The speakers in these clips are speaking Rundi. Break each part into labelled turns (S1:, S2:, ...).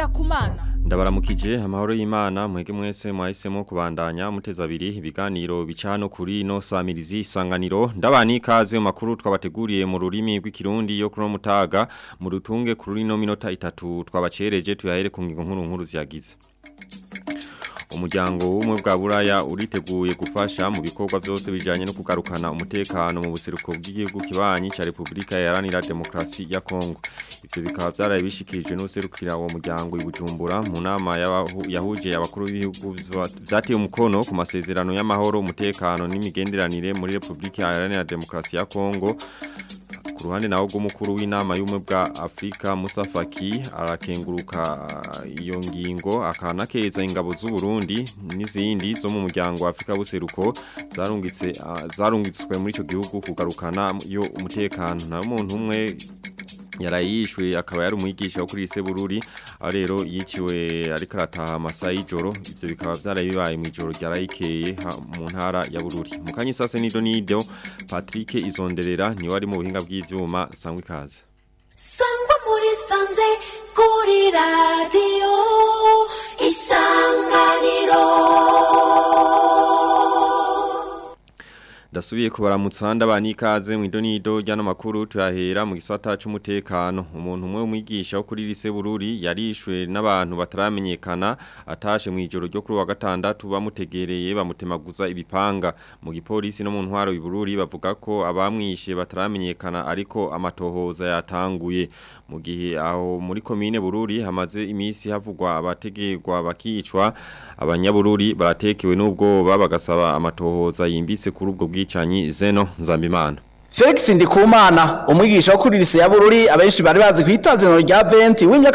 S1: ngendakumana
S2: Ndabaramukije amahoro y'Imana mwege mwese mwahisemo kubandanya muteza abiri ibiganiro bicano kuri no samirizi isanganiro ndabani kaze mu makuru twabateguriye mu rurimi rw'ikirundi yo kuno mutaga mu rutunge kuri no minota itatu twabacereje tuyahere ku ngingo nkuru nkuru ziyagize Umuryango w'umwe bwa buraya uriteguye gufasha mu bikorwa byose bijanye no kugarukana umutekano mu buseruko bw'igihugu kibanyi ca Republika Iharanira Demokarasi ya Kongo. Ivyo bikaba byaraye bishikirijwe n'userukira uwo muryango i Bujumbura mu nama yahuje abakuru b'ibihugu vyateye umukono ku masezerano y'amahoro umutekano n'imigenderanire muri Republika Iharanira Demokarasi ya Kongo. Ku ruhande nawo rw'umukuru w'inama y'umwe bwa Afrika Musa Faki arakenguruka iyo ngingo akanakeza ingabo z'u Burundi n'izindi zo mu muryango wa Afrika buseruko zarungitse zarungitswe muri ico gihugu kugarukana yo umutekano na umuntu umwe yarayishwe akaba yari umwigisha wo kuri Sebururi rero yiciwe ariko arataha amasaha y'ijoro ivyo bikaba vyaraye bibaye mu ijoro ryarayikeye mu ntara ya Bururi mu kanyisase nido nido Patrick Izonderera ni wari mu buhinga bw'ivyuma sangwe kaze
S3: sangwa muri sanze kuri radio isanganiro
S2: Dasubiye kubaramutsa ndabani ikaze mu idonido ryano makuru tuyahera mu gisata c'umutekano umuntu umwe umwigisha wo kuri lise Bururi yarishwe n'abantu bataramenyekana atashe mu ijoro ryo kuri wa gatandatu bamutegereye bamutemaguza ibipanga mu gipolisi no mu ntwaro y'Ibururi bavuga ko abamwishe bataramenyekana ariko amatohoza yatanguye mu gihe aho muri komine Bururi hamaze imisi havugwa abategerwa bakicwa abanyabururi baratekewe n'ubwoba bagasaba amatohoza yimbitse kuri ubwo bwicanyi zeno nzambimana
S4: Felix Ndikumana umwigisha wo kuri lise ya Bururi abenshi bari bazi kwitazino rya 20 w'imyaka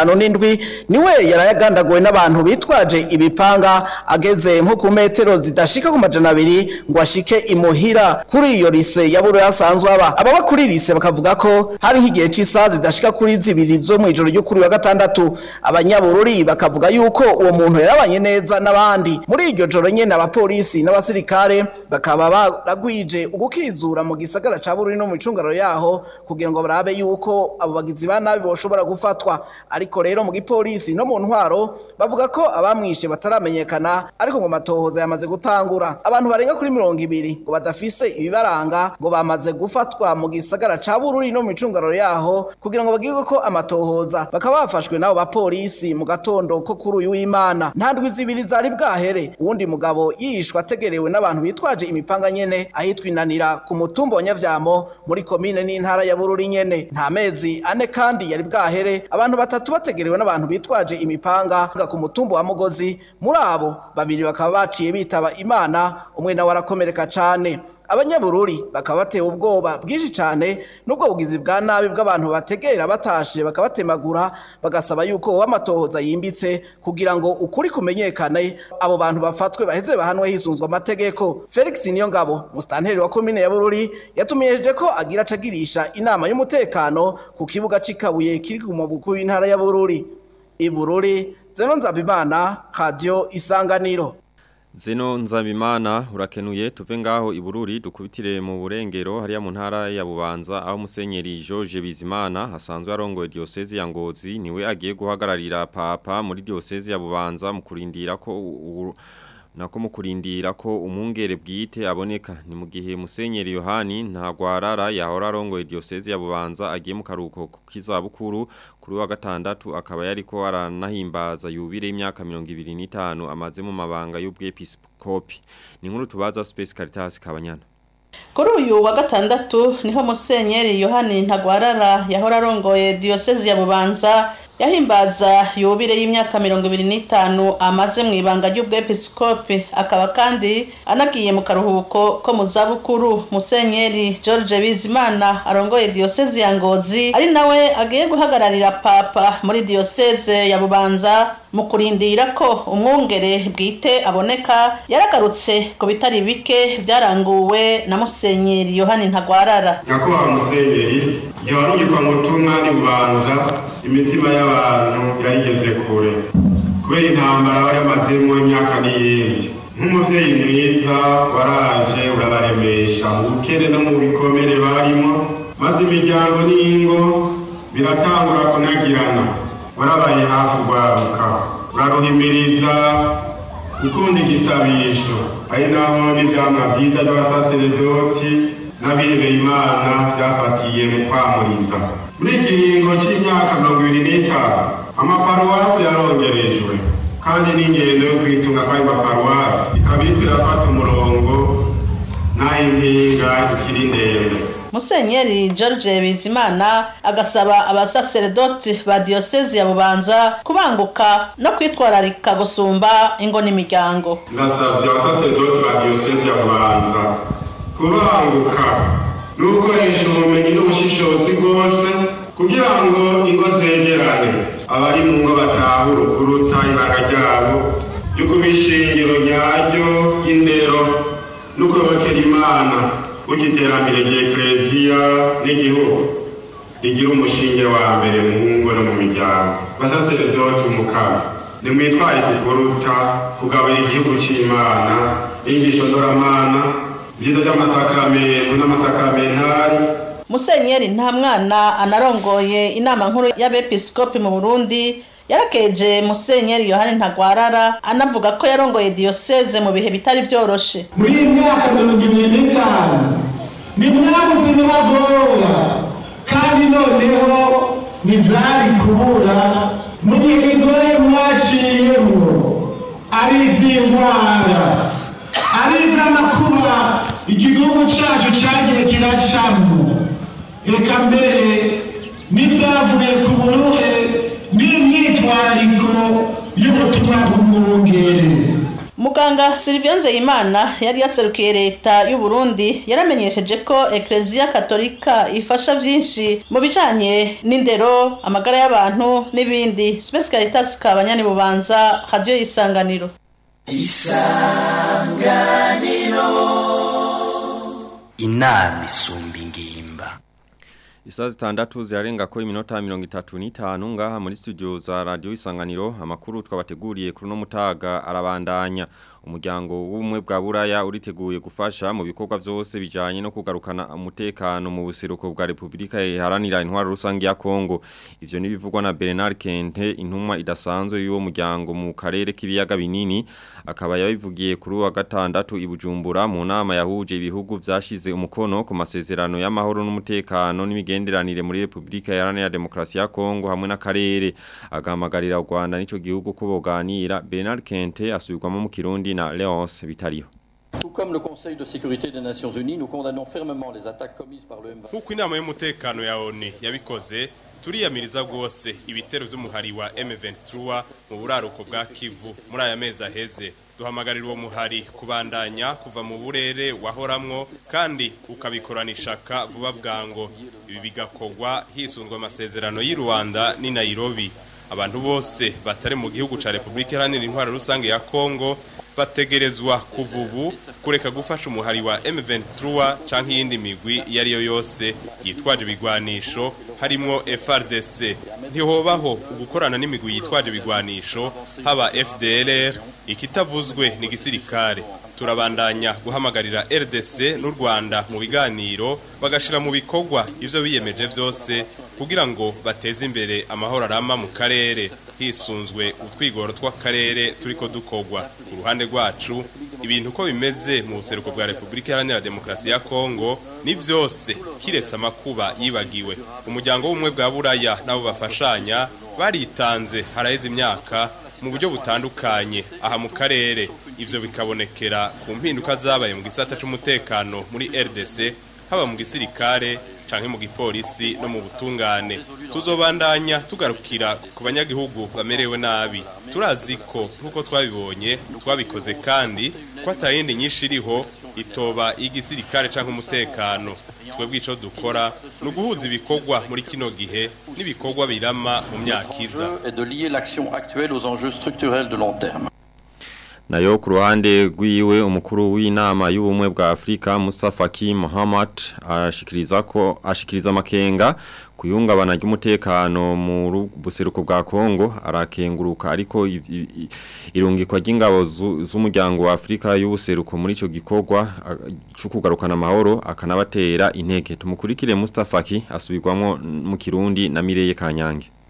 S4: 57 niwe yarayagandagowe n'abantu bitwaje ibipanga ageze nko ku metero zidashika ku majana abiri ngo ashike imuhira kuri iyo lise ya Bururi asanzwe aba ababa kuri lise bakavuga ko hari nk'igihe c'isaha zidashika kuri zibiri zo mu ijoro ryo kuri wa gatandatu abanyabururi bakavuga yuko uwo muntu yarabanye neza n'abandi muri iryo joro nyene abapolisi n'abasirikare bakaba baragwije ugukizura mu gisa gisagara ca Bururi no mu icungaro yaho kugira ngo barabe yuko abo bagizi ba nabi boshobora gufatwa ariko rero mu gipolisi no mu ntwaro bavuga ko abamwishe bataramenyekana ariko ngo matohoza yamaze gutangura abantu barenga kuri mirongo ibiri ngo badafise ibibaranga ngo bamaze gufatwa mu gisagara ca Bururi no mu icungaro yaho kugira ngo bagirwe ko amatohoza bakaba bafashwe nabo bapolisi mu gatondo ko kuri uyu w'Imana nta ndwi zibiri zari bwahere uwundi mugabo yishwe ategerewe n'abantu bitwaje imipanga nyene ahitwa inanira ku mutumba Nyavyamo muri komine n'intara ya Bururi nyene nta mezi ane kandi yari bwahere abantu batatu bategerewe n'abantu bitwaje imipanga ku mutumba wa Mugozi muri abo babiri bakaba baciye bitaba Imana umwe nawe arakomereka cane abanyabururi bakaba batewe ubwoba bwinshi cyane nubwo bugizi bwa nabi bw'abantu bategera batashe bakabatemagura bagasaba yuko wamatohoza yimbitse kugira ngo ukuri kumenyekane abo bantu bafatwe baheze bahanwe hisunzwe amategeko Felix Niyongabo mustanteri wa komine ya Bururi yatumiyeje ko agira acagirisha inama y'umutekano ku kibuga cikabuye kiri ku mubuku w'intara ya Bururi Ibururi Zeno Nzabimana Radio Isanganiro
S2: Zeno nzabimana urakenuye tuve ngaho ibururi dukubitire mu burengero hariya mu ntara ya Bubanza aho musenyeri George Bizimana hasanzwe arongoye diocese ya Ngozi niwe agiye guhagararira papa muri diocese ya Bubanza mu kurindira ko nako mu kurindira ko umwungere bwite aboneka ni mu gihe musenyeri Yohani ntagwarara yahora arongoye diocese ya Bubanza agiye mu karuko k'izabukuru kuri wa gatandatu akaba yariko aranahimbaza yubire imyaka 25 amaze mu mabanga y'ubwepiskopi ni nkuru tubaza Space Caritas Kabanyana
S5: kuri uyu wa gatandatu niho musenyeri yohani ntagwarara yahora arongoye diyosezi ya bubanza yahimbaza yubire y'imyaka mirongo ibiri n'itanu amaze mu ibanga ry'ubwepiskopi akaba kandi anagiye mu karuhuko ko mu zabukuru musenyeri george bizimana arongoye diyosezi ya ngozi ari nawe agiye guhagararira papa muri diyoseze ya bubanza mu kurindira ko umwungere bwite aboneka yaragarutse ku bitari bike byaranguwe na musenyeri yohani ntagwarara
S6: nyakubahwa musenyeri igihe warungikwa mu butumwa n'ibubanza imitima y'abantu yarigeze kure kubera intambara aba yamazemo imyaka n'iyindi nk'umubyeyi mwiza waraje urabaremesha mu bukene no mu bikomere barimo maze imiryango n'ingo biratangura kunagirana warabaye hafi urwaruka uraruhimiriza gukunda igisabisho ari naho n'ivyamwa vyiza vy'abasaseredoti n'abihebeye imana vyafatiye mu kwamuriza muri iki kiringo c'imyaka mirongo ibiri n'itanu amaparuwasi yarongerejwe kandi n'ingendo yo kwitunga kw'ayo maparuwasi ikaba iriko irafata umurongo n'aho impinga ikiri ndende
S5: Musenyeri George Bizimana agasaba abasaseredoti ba diocese ya Bubanza kubanguka no kwitwararika gusumba ingo n'imiryango.
S6: ndasavye abasaseredoti ba diyosezi ya bubanza kubanguka n'ugukoresha ubumenyi n'ubushishozi bwose kugira ngo ingo zegerane abari mu ngo batahure ukuruta ibanga ryabo ryo kuba ishingiro nyaryo y'indero n'ukubakira imana gutyo iterambere rya ekereziya n'igihugu rigira umushinge wa mbere mu ngo no mu miryango basaseredoti umukara nimwitwaye kukuruta kugabanya igihugu c'imana inyigisho ndoramana vyiza vy'amasakaramentu n'amasakaramenari
S5: Musenyeri nta mwana anarongoye inama nkuru y'abepiskopi mu Burundi yarakeje Musenyeri Yohani Ntagwarara anavuga ko yarongoye diocese mu bihe bitari vyoroshe.
S1: muri iyi myaka mirongo ibiri n'itanu nimwabuze ibibagora kandi noneho ntibyari kubura mu gihe bigoye mwaciyemo ari iby'indwara ari iby'amakuba igihugu cyacu cyagiye kiracamo reka mbere n'ibyavuye ku buruhe n'imyitwariko y'ubutumwa bw'umwungere
S5: Muganga Sylvain Nzeyimana yari yaserukiye leta y'u Burundi yaramenyesheje ko Ecclesia Katolika ifasha vyinshi mu bijanye n'indero, amagara y'abantu n'ibindi. Space Caritas kabanyani bubanza radio isanganiro.
S7: inama isumba ingimba
S2: Isaa zitandatu zirarenga ko iminota mirongo itatu n'itanu ngaha muri studio za radio isanganiro amakuru twabateguriye kuri no mutaga arabandanya umuryango w'ubumwe bwa buraya uriteguye gufasha mu bikorwa vyose bijanye no kugarukana umutekano mu buseruko bwa Republika iharanira intwaro rusange ya Kongo ivyo nibivugwa na Bernard Kente intumwa idasanzwe y'uwo muryango mu karere k'ibiyaga binini akaba yabivugiye kuri wa gatandatu i Bujumbura mu nama yahuje ibihugu vyashize umukono ku masezerano y'amahoro n'umutekano n'imigenderanire muri Republika iharanira demokrasi ya Kongo hamwe n'akarere agamagarira u Rwanda n'ico gihugu ko boganira Bernard Kente asubirwamo mu Kirundi na Leonce Bitariho
S8: Tout comme le Conseil de sécurité des Nations Unies, nous condamnons fermement les attaques commises par le M23.
S9: nk'uko inama y'umutekano ya ONU yabikoze turiyamiriza rwose ibitero by'umuhari wa M23 mu buraruko bwa Kivu muri aya mezi aheze duhamagarira uwo muhari kubandanya kuva mu burere wahoramwo kandi ukabikorana ishaka vuba bwango ibi bigakorwa hisunzwe amasezerano y'i Rwanda n'i Nairobi abantu bose batari mu gihugu ca Republika Iharanira Intwaro Rusange ya Kongo bategerezwa kuva ubu kureka gufasha umuhari wa M23 canke iyindi migwi iyo ariyo yose yitwaje ibigwanisho harimwo FRDC ntihobaho ugukorana n'imigwi yitwaje ibigwanisho haba FDLR ikitavuzwe ni gisirikare turabandanya guhamagarira RDC n'u Rwanda mu biganiro bagashira mu bikorwa ivyo biyemeje vyose kugira ngo bateze imbere amahoro arama mu karere hisunzwe utwigoro tw'akarere turiko dukogwa ku ruhande rwacu ibintu uko bimeze mu buseruko bwa Republika Iharanira Demokarasi ya Kongo ni vyose kiretse amakuba yibagiwe umuryango w'umwe bwa Buraya nabo bafashanya baritanze haraheze imyaka mu buryo butandukanye aha mu karere ivyo bikabonekera ku mpinduka zabaye mu gisata c'umutekano muri RDC haba mu gisirikare canke mu gipolisi no mu butungane tuzobandanya tugarukira ku banyagihugu bamerewe nabi turazi ko nk'uko twabibonye twabikoze kandi ko atayindi nyinshi iriho itoba igisirikare canke umutekano twebwe ico dukora ni uguhuza ibikorwa muri kino gihe n'ibikorwa birama mu myaka iza
S8: Et de lier l'action actuelle aux enjeux structurels de long terme.
S2: nayo ku ruhande rw'iwe umukuru w'inama y'ubumwe bwa Afrika Mustafa Ki Muhammad ashikiriza ko ashikiriza amakenga kuyungabana ry'umutekano mu ru- buseruko bwa Kongo arakenguruka ariko i- i- i- irungikwa ry'ingabo zu- z'umuryango wa Afrika y'ubuseruko muri ico gikorwa a- cyo kugarukana amahoro akanabatera intege tumukurikire Mustafa Ki asubirwamo mu Kirundi na Mireye Kanyange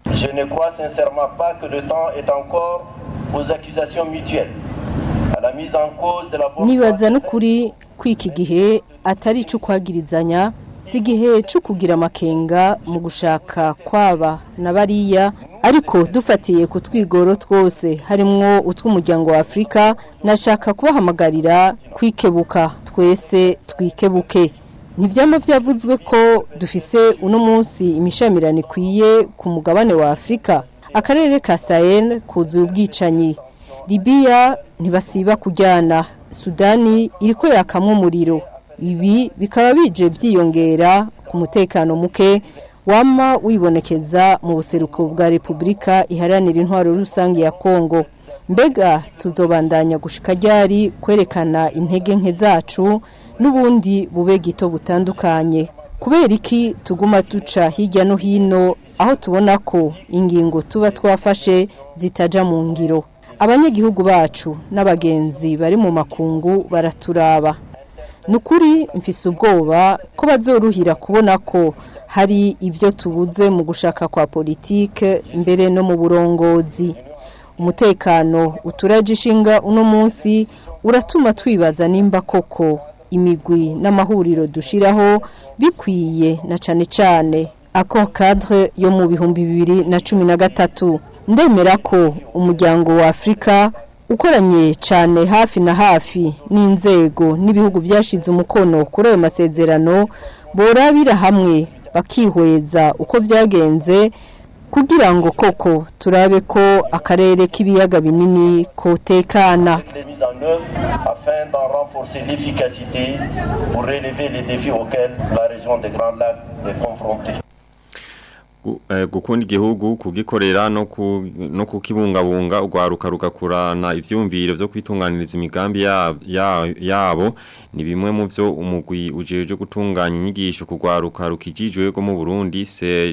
S10: Je ne crois sincèrement pas que le temps est encore aux accusations mutuelles, à la mise en cause de la bonne
S11: nibaza n'ukuri ko iki gihe atari icyo kwagirizanya si igihe cyo kugira amakenga mu gushaka kwaba na bariya ariko dufatiye ku twigoro twose harimwo utw'umuryango wa afurika nashaka kubahamagarira kwikebuka twese twikebuke ntibyama byavuzwe ko dufise uno munsi imishamirano ikwiye ku mugabane wa afurika akarere ka sahel kuzuye ubwicanyi libiya ntibasiba kujyana sudani iriko yakamwa umuriro ibi bikaba bije byiyongera ku mutekano muke wama wibonekeza mu buseruko bwa repubulika iharanira intwaro rusange ya kongo mbega tuzobandanya gushika ryari kwerekana intege nke zacu n'ubundi bube gito butandukanye kubera iki tuguma duca hirya no hino aho tubona ko ingingo tuba twafashe zitaja mu ngiro abanyagihugu bacu n'abagenzi bari mu makungu baraturaba ni ukuri mfise ubwoba ko bazoruhira kubona ko hari ibyo tubuze mu gushaka kwa politike mbere no mu burongozi umutekano uturaje ishinga uno munsi uratuma twibaza nimba koko imigwi n'amahuriro dushiraho bikwiye na cane cane ako cadre yo mu bihumbi bibiri na cumi na gatatu ndemera ko umuryango wa afurika ukoranye cyane hafi na hafi n'inzego n'ibihugu byashize umukono kuri ayo masezerano borabira hamwe bakihweza uko byagenze kugira ngo koko turabe ko akarere k'ibiyaga binini kotekana
S10: les mises en œuvre afin d'en renforcer l'efficacité pour relever les défis auxquels la région des Grands Lacs est confrontée.
S2: Gu- eh, gukunda igihugu kugikorera no ku no kukibungabunga ugwaruka rugakurana ivyumviro vyo kwitunganiriza imigambi ya, ya, yabo ni bimwe mu vyo umugwi ujeje gutunganya inyigisho kugwaruka rukijijwe go mu Burundi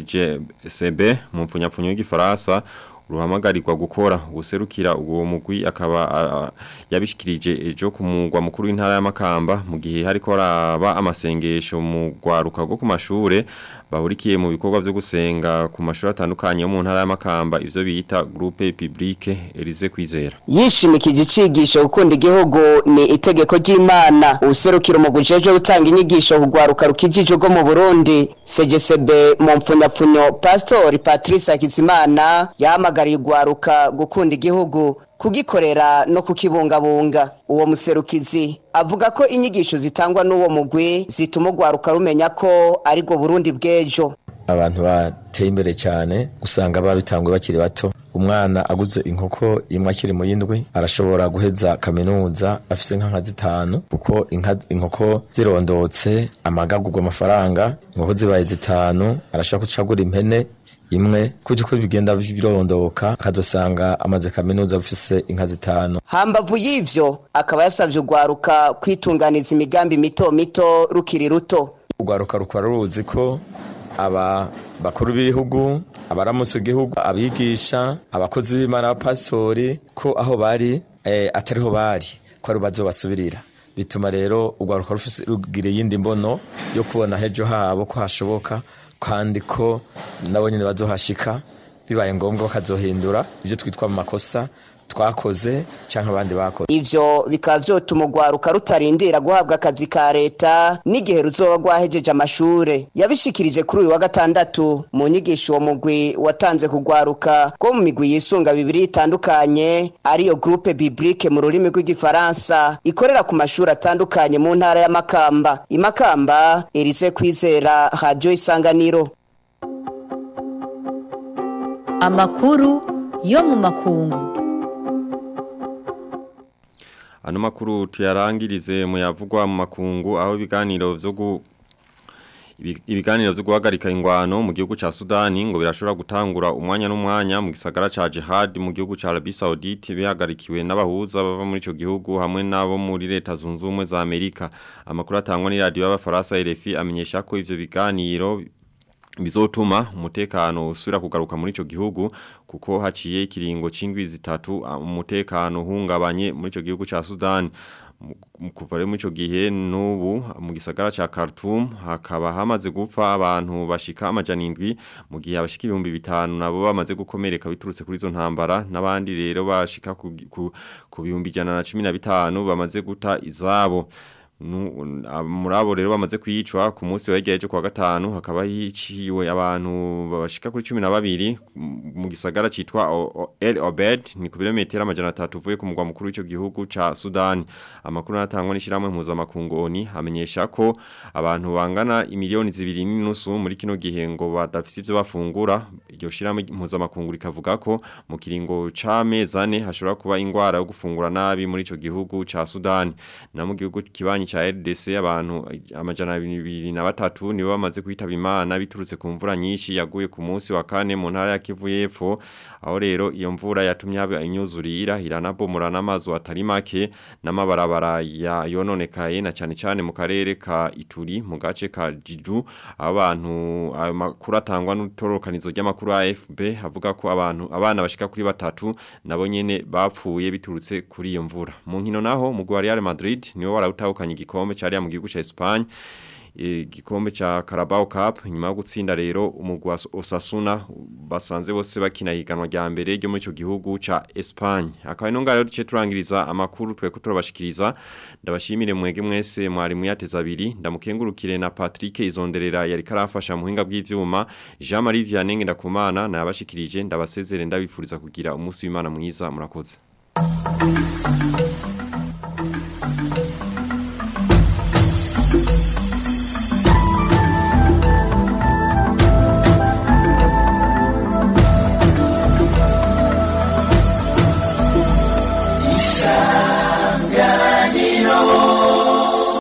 S2: CGCB mu mfunyapfunyo y'igifaransa ruhamagarirwa gukora ubuserukira uwo mugwi akaba ah, yabishikirije ejo ku mugwa mukuru w'intara y'amakamba mu gihe hariko araba amasengesho mu gwaruka go ku mashure bahurikiye mu bikorwa vyo gusenga ku mashuri atandukanye yo mu ntara y'amakamba ivyo bita groupe publique Elise Kwizera
S12: yishimikije icigisho gukunda igihugu ni itegeko ry'imana ubuserukiro mu gujeje gutanga inyigisho kugwaruka rukijije rwo mu burundi cgsb mu mpfunyapfunyo pastori patrice hakizimana yahamagariye ugwaruka gukunda igihugu kugikorera no kukibungabunga uwo muserukizi avuga ko inyigisho zitangwa n'uwo mugwi zituma ugwaruka rumenya ko ari rwo burundi bw'ejo
S13: abantu bateye imbere cyane usanga babitangwe bakiri bato umwana aguze inkoko imwe akiri mu yindwi arashobora guheza kaminuza afise inka nka zitanu kuko inka inkoko zirondotse amagagurwa amafaranga inkoko zibaye zitanu arashobora gucagura impene imwe kujya uko bigenda birondoka akadusanga amaze kaminuza afise inka zitanu
S12: hambavu y'ivyo akaba yasavye ugwaruka kwitunganiza imigambi mito mito rukiri ruto
S13: urwaruka rukora ruzi ko aba bakuru b'ibihugu abaramutse igihugu abigisha abakozi b'imana abapastori ko aho bari eh, atariho bari ko ari bazobasubirira bituma rero urwaruka rufise rugira iyindi mbono yo kubona hejo habo ko hashoboka kandi ko nabo nyine bazohashika bibaye ngombwa bakazohindura ibyo twitwa mu makosa twakoze cyangwa abandi bakoze
S12: ivyo bikaba vyotuma ugwaruka rutarindira guhabwa akazi ka leta n'igihe ruzoba rwahejeje amashure yabishikirije kuri uyu wa gatandatu mu nyigisho uwo mugwi watanze kugwaruka rwo mu migwi yisunga bibiri itandukanye ariyo groupe biblique mu rurimi rw'igifaransa ikorera ku mashuri atandukanye mu ntara ya makamba imakamba erize kwizera radio isanganiro
S14: amakuru yo mu makungu
S2: Ano makuru tuyarangirize mu yavugwa mu makungu aho ibiganiro vyo gu ibi- ibiganiro vyo guhagarika ingwano mu gihugu ca Sudani ngo birashobora gutangura umwanya n'umwanya mu gisagara ca Jihad mu gihugu ca Arabie Saoudite bihagarikiwe n'abahuza bava muri ico gihugu hamwe nabo muri leta zunze ubumwe za Amerika amakuru atangwa ni radio y'abafaransa RFI amenyesha ko ivyo biganiro bizotuma umutekano usubira kugaruka muri ico gihugu kuko haciye ikiringo c'indwi zitatu ah, umutekano hungabanye muri ico gihugu ca Sudan Mu- kuva rero muri ico gihe n'ubu mu gisagara ca Khartoum hakaba hamaze gupfa abantu bashika amajana indwi mu gihe abashika ibihumbi bitanu nabo bamaze gukomereka biturutse kuri izo ntambara n'abandi rero bashika ku, ku, ku bihumbi ijana na cumi na bitanu bamaze guta izabo Nu- a- muri abo rero bamaze kwicwa ku munsi wegeye cyo kwa gatanu hakaba hiciwe abantu bashika kuri 12 mu gisagara citwa O- O- El Obed ni ku birometero amajana 3 uvuye ku mugwa mukuru w'ico gihugu ca Sudan amakuru natangwa n'ishiramwe mpuzamakungu ONU amenyesha ko abantu bangana imiliyoni zibiri n'inusu muri kino gihe ngo badafise ivyo bafungura iryo shiramwe mpuzamakungu rikavuga ko mu kiringo c'amezane hashobora kuba ingwara yo gufungura nabi muri ico gihugu ca Sudan na mu gihugu kibanyi cha RDC abantu amajana 23 nibo bamaze kwitaba imana biturutse ku mvura nyinshi yaguye ku munsi wa kane mu ntara ya Kivu y'Epfo aho rero iyo mvura yatumye haba inyuzurira iranabomora n'amazu atari make n'amabarabara ya yononekaye na cyane cyane mu karere ka Ituri mu gace ka Jiju abantu ayo makuru atangwa n'utorokanizo ry'amakuru AFB avuga ko abantu abana bashika kuri batatu nabo nyene bapfuye biturutse kuri iyo mvura mu nkino naho mu Real Madrid niwe warawutahukanye igikombe cyari mu gihugu ca Espagne igikombe cha Carabao Cup nyuma yo gutsinda rero umugwi wa Osasuna basanze bose bakina higanwa rya mbere ryo muri ico gihugu ca Espagne akaba ino ngaro duce turangiriza amakuru tweko turabashikiriza ndabashimire mwege mwese mwari muyateza abiri ndamukengurukire na Patrick Izonderera yari karafasha muhinga bw'ivyuma Jean Marie Vianney ndakumana nabashikirije ndabasezere ndabifuriza kugira umunsi w'Imana mwiza murakoze Thank you.